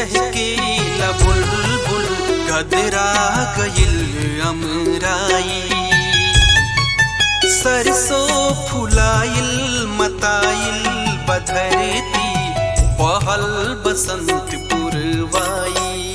चहके बुलबुल गदरा गइल अमराई सरसों फुलाइल मताइल बधरती पहल बसंत पुरवाई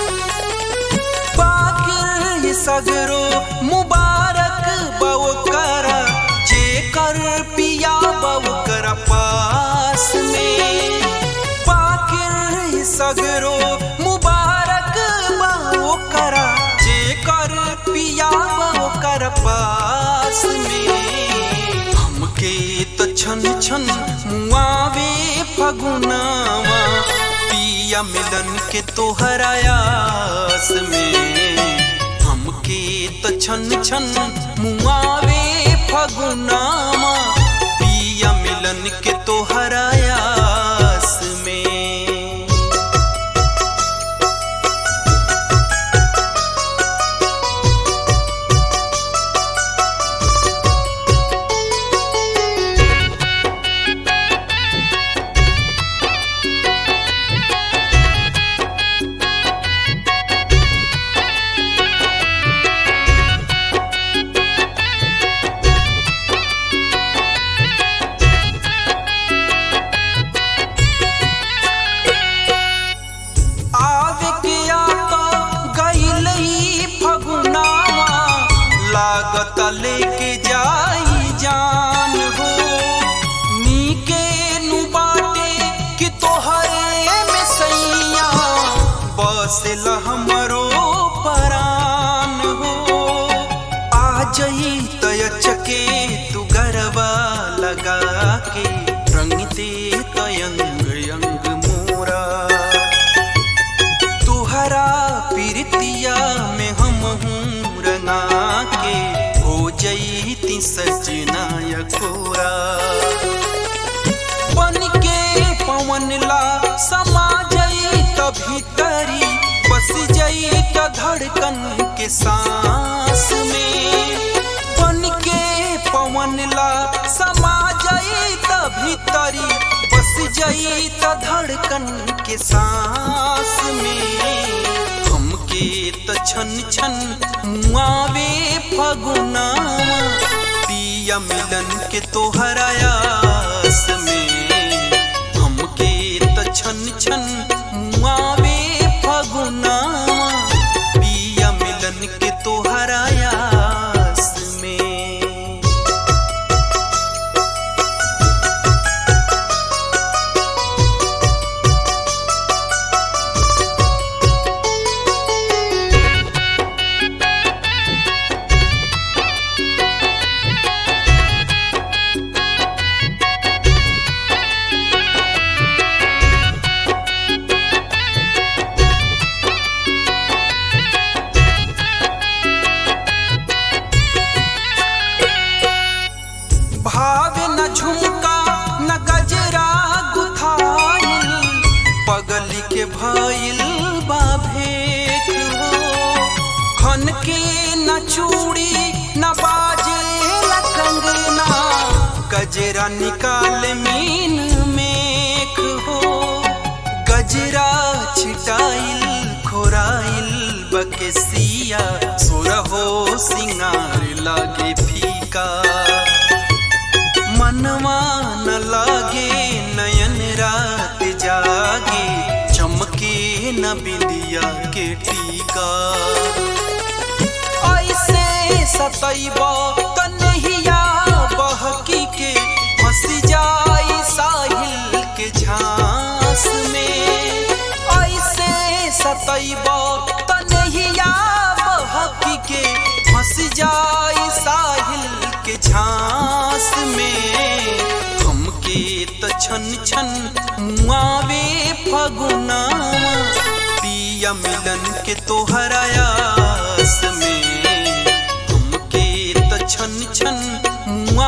पाकिर सगरो मुबारक बवकरा जेकर पिया बवकर पास में पाकिर सगरो मुबारक बवकरा जेकर पिया बवकर पास में हमके तो छन छन मुआवे फगुनावा पिया मिलन के तोहरा आस में हमके तो छन छन मुआवे फगुनावा पिया मिलन के तोहरा आस में आवे के आता गइल ही फगुनावा लागत लेके जाई जान हो नीके नु बाटे कि तोहरे में सैया बसेल हमरो परान हो आ जई तय चके तू गरबा लगा के रंग दे तयंग अंग मोरा तुहरा पीरतिया में हम हूँ रंगा के हो जईती सजना यकोरा बन के पवन ला समा जई भीतरी बस जई त धड़कन के सांस में बन के पवन ला समा जई त भीतरी बस जई त धड़कन के सांस में हमके त छन छन मुआवे फगुनावा पिया मिलन के तोहरा आस में हमके त छन छन मुआवे फगुनावा पिया मिलन के तोहरा आस में भावे न झुमका न गजरा गुथाइल पगली के भइल बा भेक हो खन के न चूड़ी न बाजे न कंगना गजरा निकाल मीन मेख हो गजरा छिटाइल खोराइल बकेसिया सुरहो सिंगार लागे फीका मनवा न लागे नयन रात जागे चमके न बिंदिया के टीका ऐसे सतैब कन्हैया बहकी के फंस जाई साहिल के झांस में ऐसे सतैब कन्हैया बहकी के फंस जाई साहिल के झांस में हमके त छन छन मुआवे फगुनावा पिया मिलन के तोहरा आस में हमके त छन छन मुआ